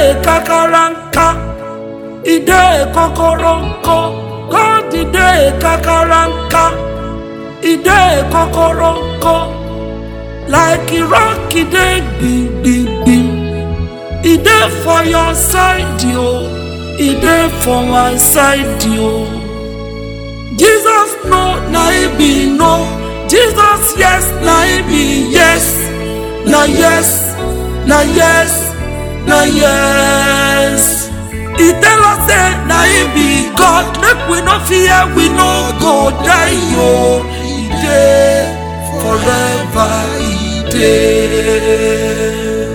kakaranka ide kokoronko God ide kakaranka ide kokoronko like a rock ide gbigbigbim ide for your side yo ide for my side yo Jesus no na he be no Jesus yes na he be yes na yes na yes na yes e tell us say na him be God make we no fear we no go die yo e dey forever e dey.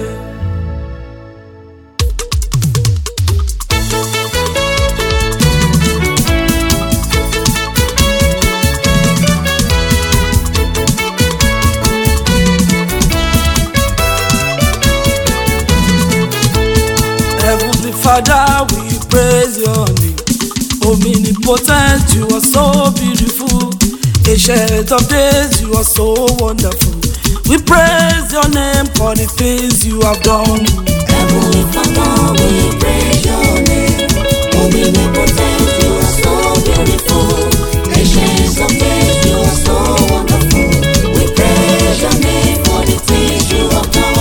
Heavenly Father, we praise your name. Omnipotent, you are so beautiful. Ancient of days, you are so wonderful. We praise your name for the things you have done. Heavenly Father, we praise your name. Omnipotent, you are so beautiful. Ancient of days, you are so wonderful. We praise your name for the things you have done.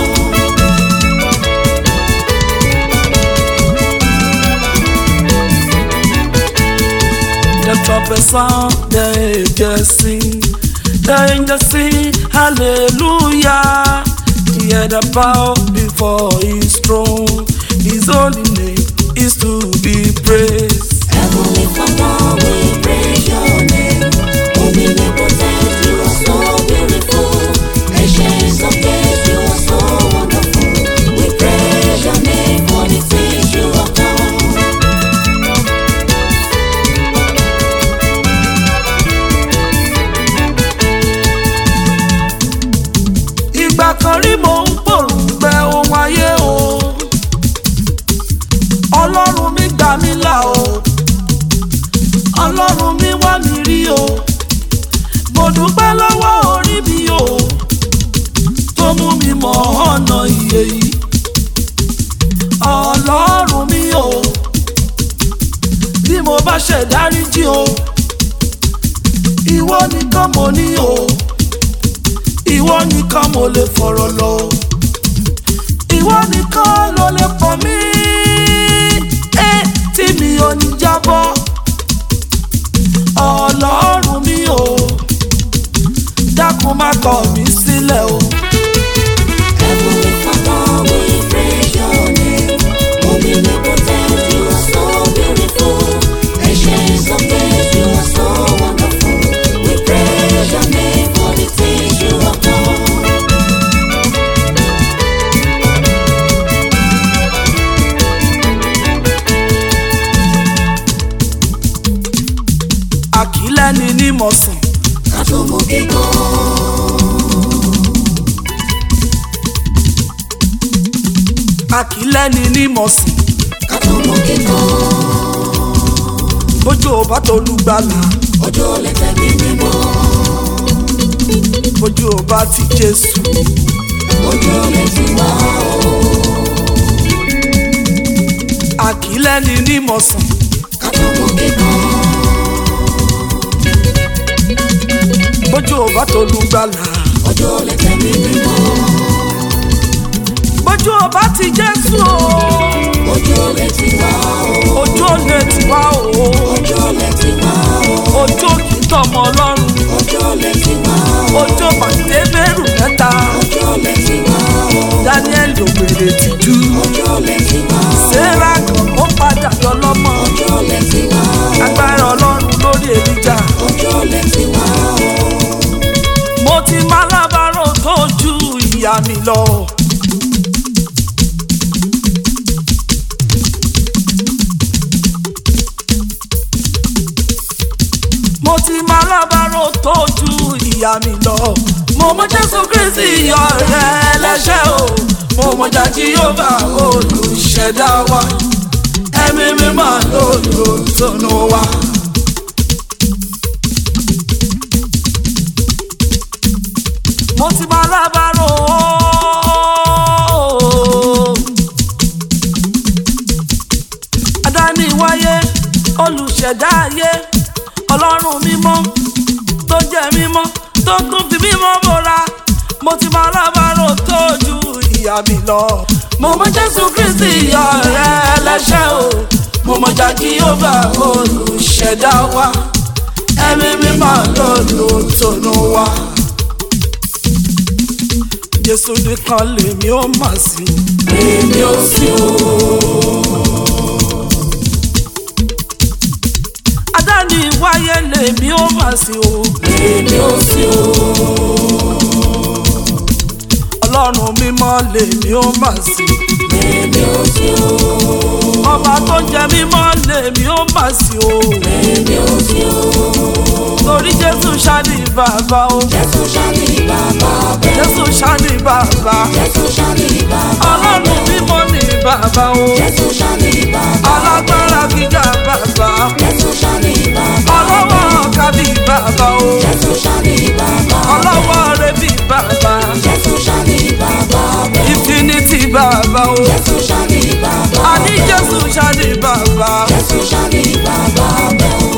The trumpet sound, the angels sing. The angels sing, hallelujah. Hear the bow before his throne. His holy name is to be praised. Heavenly Father, we praise your name. Omnipotent, you are so beautiful. Ancient of days, you are so wonderful. We praise your name for the things you have done. ìgbà kan rí mò ń pòrùngbẹ ohun ayé o ọlọ́run mi gbà mí là o ọlọ́run mi wá mi rí o mo dúpẹ́ lọ́wọ́ orí mi o tó mú mi mọ ọ̀nà ìyè yìí ọlọ́run mi o bí mo bá ṣe dáríjì o ìwọ nìkan mo ní o ìwọ nìkan mo lè fọ̀rọ̀ lọ o ìwọ nìkan ló lè pọ̀ mí ẹ tí mi ò ní jábọ́ ọlọ́run mi o dákun má kọ̀ mí sílẹ̀ o. Heavenly Father, we praise your name. Omnipotent, you are so beautiful. Ancient of days, you are so wonderful. We praise your name for the things you have done. àkílẹ́ni ní mọ̀sán Ká tó mú kíkọ́. àkílẹ́ni ní mọ̀sán Ká tó mú kíkọ́. bójú ò bá tolúgbàlà Ojú ò lè tẹ̀mí mímọ́. bójú ò bá ti jésù Ojú ò lè ti wá o. àkílẹ́ni ní mọ̀sán Ká tó mú kíkọ́. bójú ò bá tolúgbàlà Ojú ò lè tẹ̀mí mímọ́. bójú ò bá ti jésù o Ojú ò lè ti wá o. ojú ò lè tì wá o Ojú ò lè ti wá o. ojú ò kì í tọmọ ọlọ́run Ojú ò lè ti wá o. ojú ò pàdé bẹ́rù mẹ́ta Ojú ò lè ti wá o. daniel ògbèrè tìjú Ojú ò lè ti wá o. sarah gan ó padà dọlọ́mọ Ojú ò lè ti wá o. agbára ọlọ́run lórí èlíjà Ojú ò lè ti wá o. mo ti máa lábàárò tó ju ìyá mi lọ. mo ti máa lábàárò tó ju ìyá mi lọ. mo mọ jésù kristi ọ̀rẹ́ ẹlẹ́ṣẹ̀ o mo mọ jájí yóò bá olùṣẹ̀dá wa ẹ̀mí mímọ́ lòlùtọ́nù wa. mo ti máa lábàárò adániwáyé olùṣẹ̀dá ayé ọlọ́run mímọ́ tó jẹ́ mímọ́ tó tún fi mímọ́ bora mo ti máa lábàárò tó ju ìyá mi lọ. mo mọ jésù kristi ìyá rẹ ẹlẹ́ṣẹ̀ o mo mọ jákì ọba olùṣẹ̀dá wa ẹ̀mí mímọ́ lòlù tònú wa. jésù nìkan lèmi ó mà sí lèmi ó sí o. adáni wáyé lèmi ó mà sí o lèmi ó sí o. ọlọ́run mímọ́ lèmi ó mà sí Èmi ò sí o, ọba tó jẹ mímọ́ lèmi ó mà sí o èmi ò sí o. torí jésù ṣáàdì bàbá o Jésù ṣáni bàbá bẹ́ẹ̀. jésù ṣáàdì bàbá Jésù ṣáni bàbá ọlọ́run mímọ́ ní bàbá o Jésù ṣáni bàbá. alágbára gíga bàbá Jésù ṣáni bàbá. ọlọ́wọ́ kábí bàbá o Jésù ṣáni bàbá. ọlọ́wọ́ rẹ̀bí bàbá Jésù ṣáni bàbá bẹ́ẹ̀. infinity bàbá o Jésù ṣáni bàbá. àní jésù ṣáàdì bàbá Jésù ṣáni bàbá bẹ́ẹ̀ o.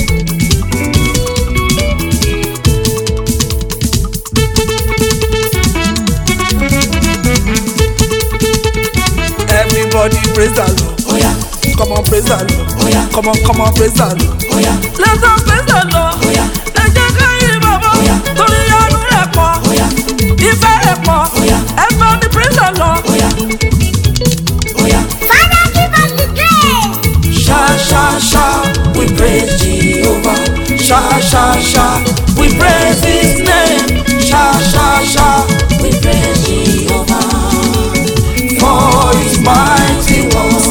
everybody praise the lord Oya, come on praise the lord oya, come on come on praise the lord. oya, Let us praise the Lord. Oya. Ẹ jẹ́ ká yìn bàbá. Oya. Torí àánú rẹ̀ pọ̀. oya, Ìfẹ́ rẹ̀ pọ̀. Oya. Ẹ bá mi praise the Lord. oya, oya. Father, give us the grace. Sha sha sha, we praise Jehovah. Sha sha sha, we praise His name. Sha sha sha, we praise Jehovah for His mighty works.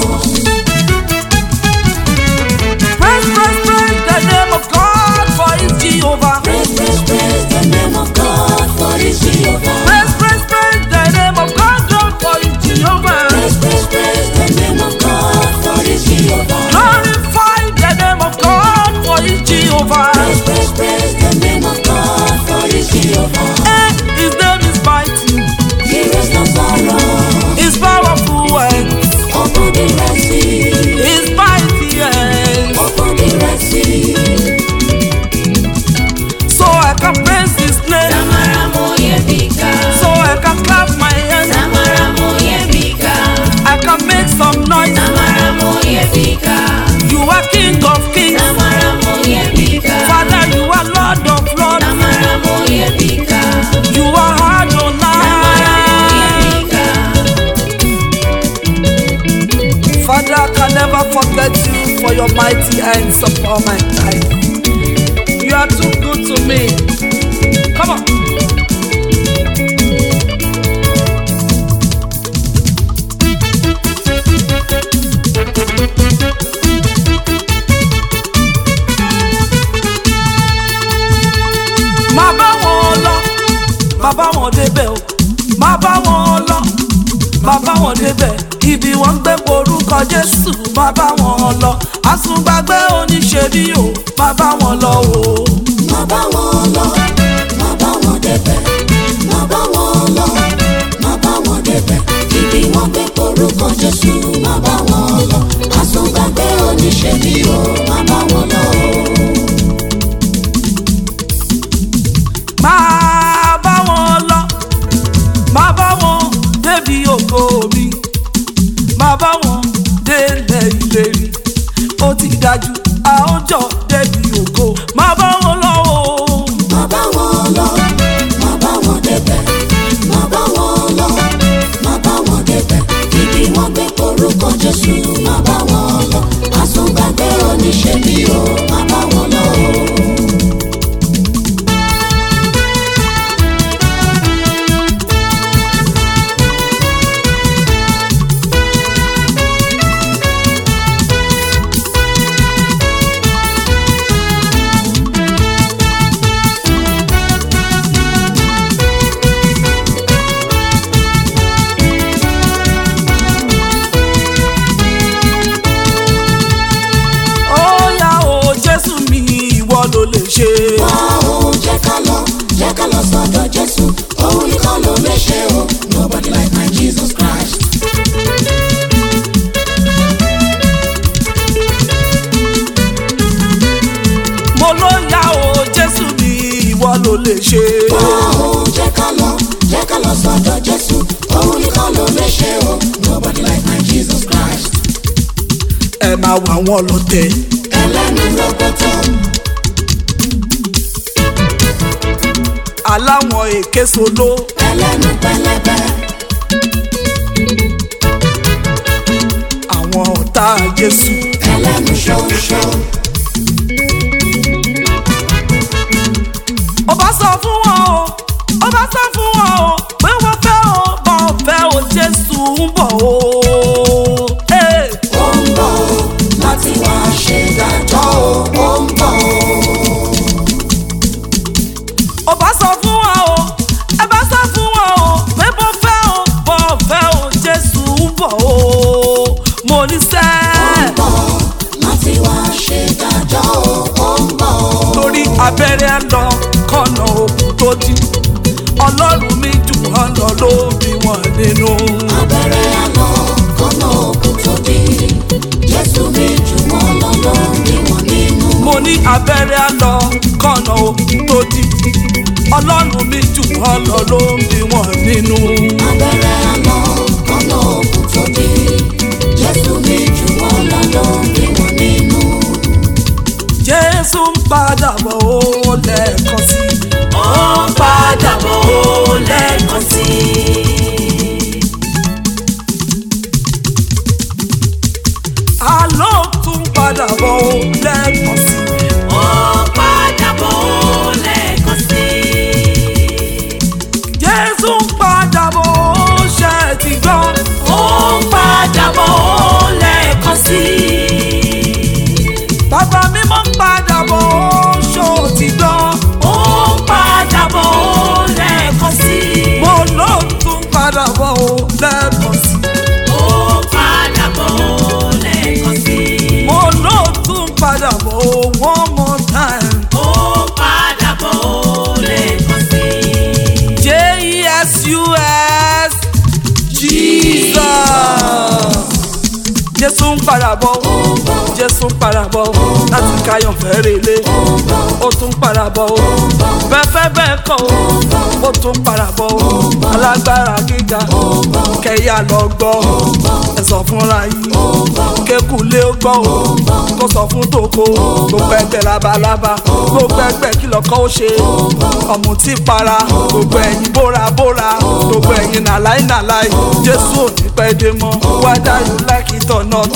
Praise, praise, praise the name of God for His Jehovah. Praise, praise, praise the name of God for His Jehovah. Praise, praise, praise the name of God, God for His Jehovah. Praise, praise, praise the name of God for His Jehovah. Glorify the name of God for His Jehovah. Praise, praise, praise the name of God for His Jehovah. Eh, His name is mighty. He is no sorrow. His powerful and Open the Red Sea. His mighty and Open the Red Sea. so I can praise His name. Samara moyebika, So I can clap my hands. Samara moyebika, I can make some noise. Samara moyebika, You are King of Kings. Samara moyebika, Father, you are Lord of Lords. Samara moyebika, You are Adonai. moyebika, Father, I can never forget you for your mighty hands upon my life. You are too good to me. Come on. Má bá wọn lọ, má bá wọn débẹ̀ o, má bá wọn lọ, má bá wọn débẹ̀ ibi wọ́n ń gbé orúkọ Jésù má bá wọn lọ àsùngbàgbé oníṣẹ́bí o má bá wọn lọ o. Má bá wọn lọ, má bá wọn débẹ̀. Má bá wọn lọ, má bá wọn débẹ̀. Ibi wọn gbé orúkọ Jésù, má bá wọn lọ. Àsùngbàgbé oníṣẹ́bí o, má bá wọn lọ. máa bá wọn lọ máa bá wọn débi ògo mi máa bá wọn délẹ̀ ìlérí ó ti dájú a ó jọ débi ògo máa bá wọn lọ o. Má bá wọn lọ, má bá wọn débẹ̀. Má bá wọn lọ, má bá wọn débẹ̀. Ibi wọn gbé orúkọ Jésù, má bá wọn lọ. Àsùngbàgbé oníṣẹ́bí o, má bá wọn lọ. lè ṣe. Ó jẹ́ ká lọ, jẹ́ ká lọ sọ́dọ̀ Jésù, òun nìkan ló lè ṣe o. Nobody like my Jesus Christ. ẹ máa wà wọn lọ́tẹ̀. Ẹlẹ́nu lọ́gọ́tọ̀, aláwọn èké solo ẹlẹ́nu pẹlẹbẹ. àwọn ọ̀tá jésù. Ẹlẹ́nu ṣoṣo, ó bá sọ fún wọn o ó bá sọ fún wọn o pé wọ́n fẹ́ o bọ́ fẹ́ o jésù ń bọ̀ o. Hey! ó ń bọ̀ o, láti wá ṣe ìdájọ́ o, ó ń bọ̀ o. ó bá sọ fún wọn o ẹ bá sọ fún wọn o pé bọ́ fẹ́ o bọ́ fẹ́ o jésù ń bọ̀ o. mo ní sẹ́ bọ̀ láti wá ṣe ìdájọ́ o, ó ń bọ̀ o. torí abẹ́rẹ́ lọ kọ́nà òkú tó dí ọlọ́run mi jù wọ́n lọ ló bí wọ́n nínú. Abẹ́rẹ́ àlọ́ kọ́nà òkú tó dé. Jésù mi jù wọ́n lọ lórí wọn nínú. mo ní abẹ́rẹ́ lọ kọ́nà òkú tó dí ọlọ́run mi jù wọ́n lọ ló bí wọ́n nínú. Abẹ́rẹ́ àlọ́ kọ́nà òkú tó dé. Jésù mi jù wọ́n lọ lórí wọn nínú. jésù ń padà bọ̀ ó lẹ́ẹ̀kan sí i. ó ń padà bọ̀ ó lẹ́ẹ̀kan sí i. àlọ́ tún padà bọ̀ ó lẹ́ẹ̀kan sí i. ó ń padà bọ̀ ó lẹ́ẹ̀kan sí i. jésù ń padà bọ̀ ó ṣe é ti gbọ́. ó ń padà bọ̀ ó lẹ́ẹ̀kan sí i. bàbá mi mọ̀ ń padà bọ̀ ó ṣó ti gbọ́. ó ń padà bọ̀ ó lẹ́ẹ̀kan sí i. mo ló tún padà bọ̀ ó lẹ́ẹ̀kan sí i. ó ń padà bọ̀ ó lẹ́ẹ̀kan sí i. mo ló tún padà bọ̀ ó one more time. ó ń padà bọ̀ ó lẹ́ẹ̀kan sí i. J-E-S-U-S Jesus. Jésù ń padà bọ̀, Jésù ń padà bọ̀ láti káyọ̀ fẹ́rẹ̀ lé. Ó tún padà bọ̀ o, bẹ́fẹ́ bẹ́ẹ̀ kọ́ o, ó tún padà bọ̀ o, alágbára gíga, kẹ̀yà lọ gbọ́, ẹ sọ fúnra yìí, kékulé ó gbọ́ o, kó sọ fún tòkó, gbogbo ẹgbẹ́ labalábá, gbogbo ẹgbẹ́ kìlọ̀ kọ́ ó ṣe, ọ̀mù tí para, gbogbo ẹ̀yìn bóra bóra, gbogbo ẹ̀yìn nàláì nàláì, Jésù ò ní pẹ́ dé mọ́, whether you like it or not.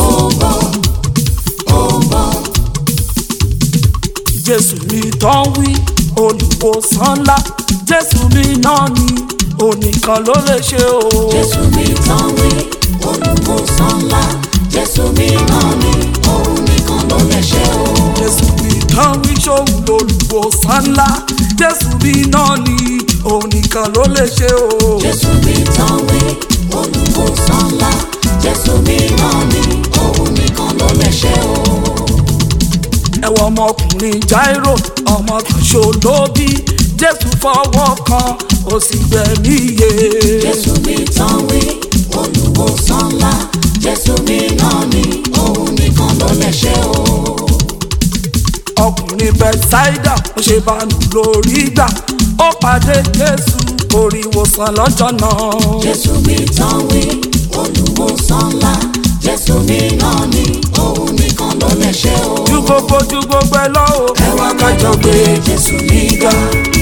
Jésù mi tán wí olùwòsàn ńlá Jésù mi náà ni onìkan ló lè ṣe o. Jésù mi tán wí, olùwòsàn ńlá. Jésù mi náà ni, òun nìkan ló lè ṣe o. Jésù mi tán wí ṣòun lolùwòsàn ńlá Jésù mi náà ni onìkan ló lè ṣe o. Jésù mi tán wí, olùwòsàn ńlá. Jésù mi náà ni, òun nìkan ló lè ṣe o. ẹ̀wọ̀n ọmọkùnrin Jáírò ọmọ kan ṣo ló bí Jésù fọwọ́ kan ó sì gbẹ̀mí iye. Jésù mi tán wí, olùwòsàn ńlá. Jésù mi náà ni, òun nìkan ló lè ṣe o. ọkùnrin bẹ́sáídà ó ṣe bánú lórí gbà ó pàdé Jésù orí ìwòsàn lọ́jọ́ náà. Jésù mi tán wí, olùwòsàn ńlá. Jésù mi náà ni, òun nìkan ló lè ṣe o. ju gbogbo ju gbogbo ẹ lọ o. Ẹ wá kájọ gbé Jésù níga.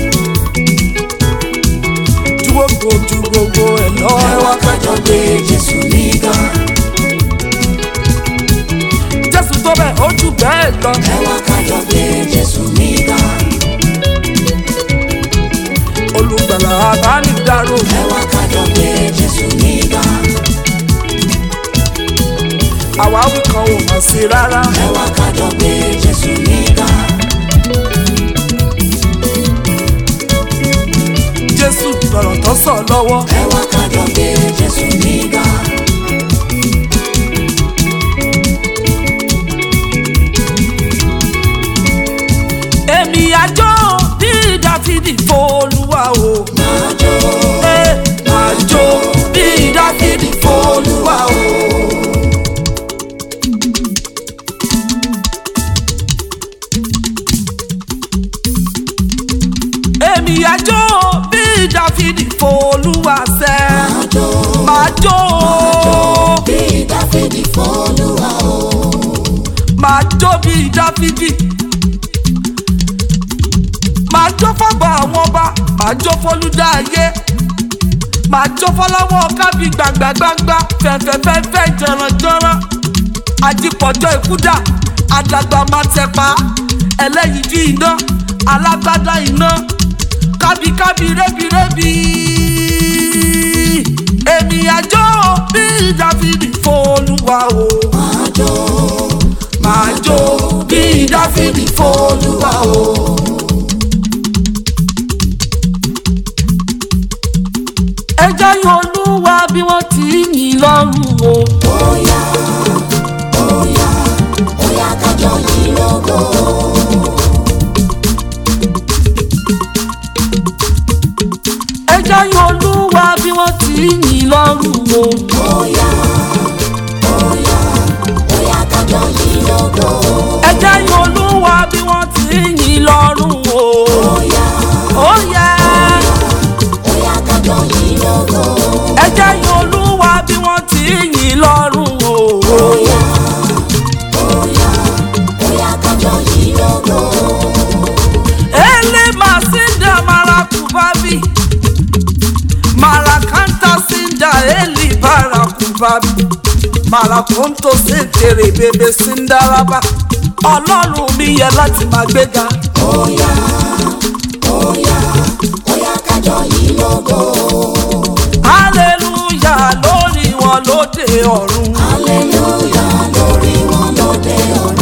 ju gbogbo ju gbogbo ẹ lọ. Ẹ wá kájọ gbé Jésù níga. Jésù tó bẹ̀ ó jù bẹ́ẹ̀ lọ. Ẹ wá kájọ gbé Jésù níga. olùgbàlà abánidáró. Ẹ wá kájọ gbé Jésù níga. àwáwí kan ò mọ̀ sí rárá. Ẹ wá kájọ gbé Jésù níga. Jésù lọ̀rọ̀ tó sọ lọ́wọ́. Ẹ wá kájọ gbé Jésù níga. èmi àjọ bí Dáfídì f'Olúwa o. Máa jó, ẹ àjọ bí Dáfídì f'Olúwa o. jó bí dáfídì fọ́lùwà o. máa jó bí dáfídì máa jó fọ́gbà àwọn ọba máa jó fọ́lúdà ayé máa jó fọ́láwọ́ kábí gbàngbàngbàngbà fẹ̀fẹ̀fẹ̀fẹ̀ jọ̀rọ̀jọ̀rọ̀ àjípọ̀jọ́ ìkúdà àdàgbà máa tẹ̀pa ẹlẹ́yinjú iná alágbádá iná kábíkábí rẹ́bírẹ́bí èmi àjọ bí dáfídì fọ́lùwà o máa jó máa jó bí dáfídì fọ́lùwà o. ẹ jẹ́ yìn olúwa bí wọ́n ti ń yìn lọ́rùn o. bóyá bóyá bóyá kájọ yìí lógo. ẹ jẹ́ yìn olúwa bí wọ́n ti ń yìn lọ́rùn o. bóyá bóyá bóyá kájọ yìí lógo. ẹ jẹ́ yìn olúwa bí wọ́n ti ń yìn lọ́rùn o. bóyá ó yẹ bóyá kájọ yìí lógo. ẹ jẹ́ yìn olúwa bí wọ́n ti ń yìn lọ́rùn o. bóyá bóyá bóyá kájọ yìí lógo. ele masinda marakubabi marakanta sinda eli barakubabi marakonto sentere bebe sindaraba ọlọ́run mi yẹ láti máa gbéga bóyá bóyá bóyá kájọ yìí lógo. hallelujah lórí wọn lóde ọ̀run hallelujah lórí wọn lóde ọ̀run.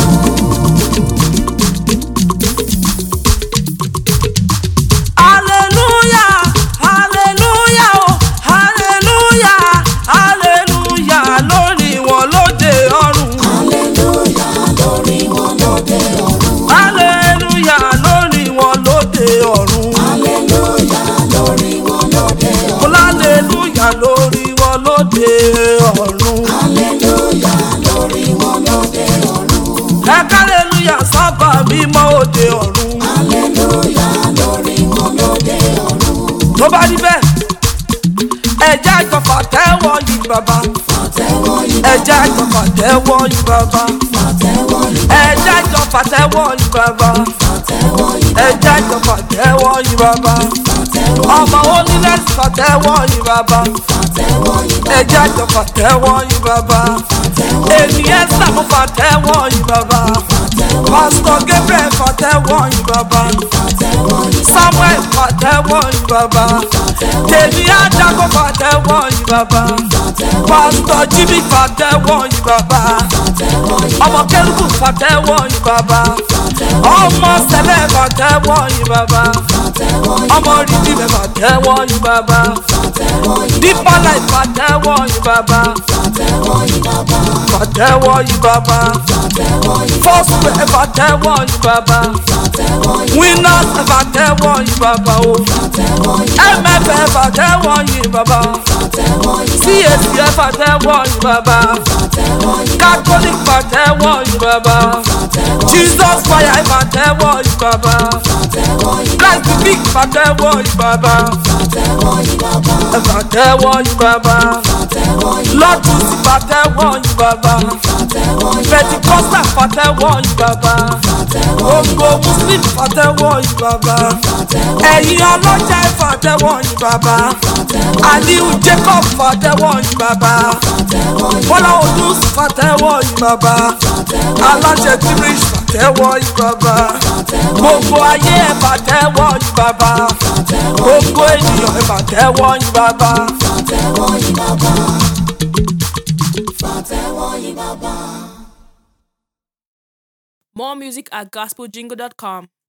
hallelujah hallelujah oh hallelujah hallelujah lórí wọn lóde ọ̀run. hallelujah lórí wọn lóde ọ̀run. hallelujah lórí wọn lóde ọ̀run. hallelujah lórí wọn lóde ọ̀run. mo hallelujah lórí wọn lóde ọ̀run. hallelujah lórí wọn lóde ọ̀run. ẹ hallelujah sábà mímọ́ òde ọ̀run. hallelujah lórí wọn lóde ọ̀run. tó bá rí bẹ́ẹ̀ ẹ̀jẹ̀ àjọpọ̀ tẹ́wọ́ yìí bàbá pàtẹ́wọ́ yìí ẹ̀jẹ̀ àjọpọ̀ tẹ́wọ́ yìí bàbá pàtẹ́wọ́ yìí ẹ̀jẹ̀ àjọpọ̀ tẹ́wọ́ yìí bàbá pàtẹ́wọ́ yìí ẹ̀jẹ̀ àjọpọ̀ tẹ́wọ́ yìí bàbá pàtẹ́wọ́ ọmọ onílẹ̀ sọ̀tẹ́wọ́ yìí bàbá pàtẹ́wọ́ yìí ẹ̀jẹ̀ àjọpọ̀ tẹ́wọ́ yìí bàbá pàtẹ́wọ́ ènìyàn sàmúfà tẹ́wọ́ yìí bàbá pásítọ̀ gabriel fàtẹ́wọ́ yìí bàbá pàtẹ́wọ́ yìí samuel fàtẹ́wọ́ yìí bàbá tèmi àdàkọ fàtẹ́wọ́ yìí bàbá pásítọ̀ jimmy fàtẹ́wọ́ yìí bàbá ọmọ kẹrùkù fàtẹ́wọ́ yìí bàbá ọmọ sẹlẹ̀ fàtẹ́wọ́ yìí bàbá ọmọ rìndìmẹ̀ fàtẹ́wọ́ yìí bàbá deeper life fàtẹ́wọ́ yìí bàbá fàtẹ́wọ́ yìí bàbá first way fàtẹ́wọ́ yìí bàbá winners fàtẹ́wọ́ yìí bàbá o mf fàtẹ́wọ́ yìí bàbá cac fàtẹ́wọ́ yìí bàbá catholic fàtẹ́wọ́ yìí bàbá jesus fire fàtẹ́wọ́ yìí bàbá christ big fàtẹ́wọ́ yìí bàbá fàtẹ́wọ́ yìí bàbá lọ́tún sí fàtẹ́wọ́ yìí bàbá pentikosta fàtẹ́wọ́ yìí bàbá gbogbo muslim fàtẹ́wọ́ yìí bàbá ẹ̀yin ọlọ́jà fàtẹ́wọ́ yìí bàbá aliu jacob fàtẹ́wọ́ yìí bàbá bọ́lá odus fàtẹ́wọ́ yìí bàbá aláṣẹ tirish fàtẹ́wọ́ yìí bàbá gbogbo ayé ẹ̀ fàtẹ́wọ́ yìí bàbá gbogbo ènìyàn ẹ̀ fàtẹ́wọ́ yìí bàbá. Fàtẹ́wọ́ yìí bàbá. Fàtẹ́wọ́ yìí bàbá. More music at gospeljingle.com.